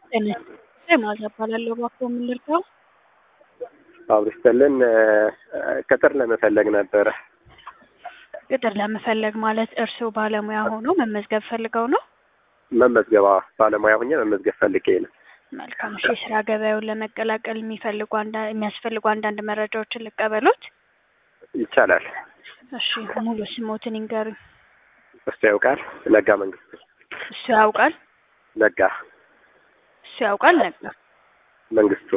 ማዛ እባላለሁ። እባክዎ ምን ልርዳው? አብርስተልን ቅጥር ለመፈለግ ነበረ። ቅጥር ለመፈለግ ማለት እርስዎ ባለሙያ ሆኖ መመዝገብ ፈልገው ነው? መመዝገባ ባለሙያ ሁኜ መመዝገብ ፈልጌ ነው። መልካም። እሺ፣ የስራ ገበያውን ለመቀላቀል የሚፈልጉ አንዳ- የሚያስፈልጉ አንዳንድ መረጃዎችን ልቀበሎት? ይቻላል። እሺ፣ ሙሉ ስሞትን ይንገሩኝ። እሱ ያውቃል። ነጋ መንግስቱ። እሱ ያውቃል? ነጋ እሱ ያውቃል ነጋ መንግስቱ።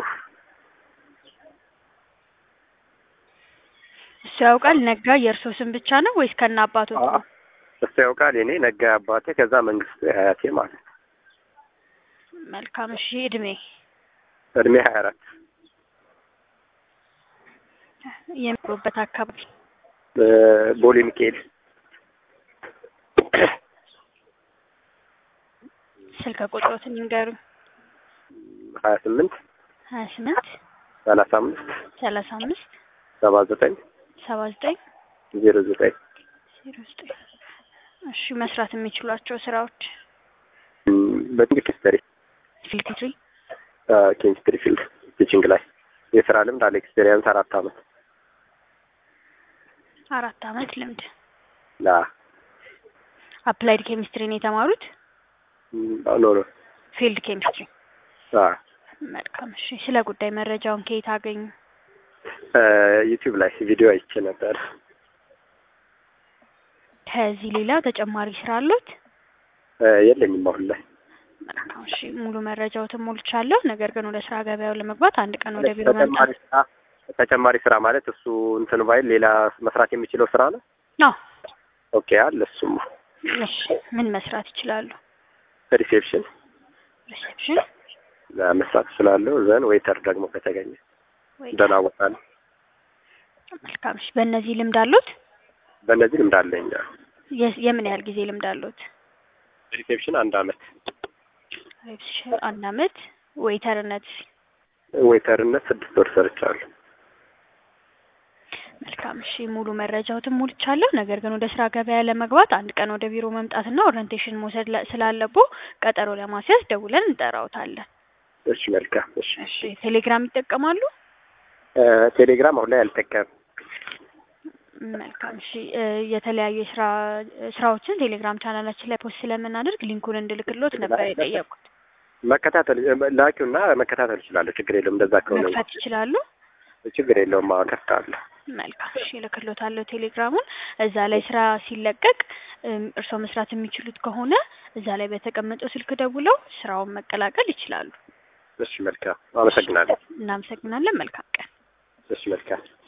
እሱ ያውቃል ነጋ የእርስዎ ስም ብቻ ነው ወይስ ከነ አባቶት ነው? እሱ ያውቃል። የኔ ነጋ አባቴ፣ ከዛ መንግስቱ አያቴ ማለት ነው። መልካም። እሺ፣ እድሜ እድሜ ሀያ አራት የሚኖሩበት አካባቢ ቦሌ ሚካኤል ስልክ ቁጥሮትን ይንገሩኝ። ሀያ ስምንት ሀያ ስምንት ሰላሳ አምስት ሰላሳ አምስት ሰባ ዘጠኝ ሰባ ዘጠኝ ዜሮ ዘጠኝ ዜሮ ዘጠኝ እሺ መስራት የሚችሏቸው ስራዎች በኬሚስትሪ ፊልትሪ ኬሚስትሪ ፊልድ ቲችንግ ላይ የስራ ልምድ አለ። ኤክስፔሪየንስ አራት አመት አራት አመት ልምድ ላ አፕላይድ ኬሚስትሪ ነው የተማሩት ኖ ኖ ፊልድ ኬሚስትሪ አ መልካም እሺ ስለ ጉዳይ መረጃውን ከየት አገኙ ዩቲዩብ ላይ ቪዲዮ አይቼ ነበር። ከዚህ ሌላ ተጨማሪ ስራ አሉት የለኝም አሁን ላይ መልካም እሺ ሙሉ መረጃዎትን ሞልቻለሁ ነገር ግን ወደ ስራ ገበያው ለመግባት አንድ ቀን ወደ ቢሮ ተጨማሪ መምጣት ስራ ተጨማሪ ስራ ማለት እሱ እንትን ባይል ሌላ መስራት የሚችለው ስራ ነው። ነው ኦኬ አለ እሱማ እሺ ምን መስራት ይችላሉ ሪሴፕሽን ሪሴፕሽን መስራት እችላለሁ። ዘን ዌይተር ደግሞ ከተገኘ ወይ ደህና ቦታ ነው። መልካም እሺ በእነዚህ ልምድ አሉት በእነዚህ ልምድ አለኝ። የ- የምን ያህል ጊዜ ልምድ አሉት ሪሴፕሽን አንድ አመት፣ ሪሴፕሽን አንድ አመት ዌይተርነት ዌይተርነት ስድስት ወር ሰርቻለሁ። መልካም እሺ ሙሉ መረጃዎትን ሞልቻለሁ። ነገር ግን ወደ ስራ ገበያ ለመግባት አንድ ቀን ወደ ቢሮ መምጣትና ኦሪንቴሽን መውሰድ ለ- ስላለቦ ቀጠሮ ለማስያዝ ደውለን እንጠራውታለን። እሺ መልካም። እሺ እሺ ቴሌግራም ይጠቀማሉ? እ ቴሌግራም አሁን ላይ አልጠቀምም። መልካም እሺ እ የተለያዩ የስራ ስራዎችን ቴሌግራም ቻናላችን ላይ ፖስት ስለምናደርግ ሊንኩን እንድልክሎት ነበር የጠየቁት። መከታተል ላኪውና መከታተል እችላለሁ። ችግር የለውም። እንደዛ ከሆነ መክፈት ይችላሉ? ችግር የለውም። አዎ ከፍታለሁ። መልካም እሺ እልክሎታለሁ ቴሌግራሙን። እዛ ላይ ስራ ሲለቀቅ እም፣ እርስዎ መስራት የሚችሉት ከሆነ እዛ ላይ በተቀመጠው ስልክ ደውለው ስራውን መቀላቀል ይችላሉ። እሺ መልካም። አመሰግናለሁ። እናመሰግናለን። መልካም ቀን። እሺ መልካም።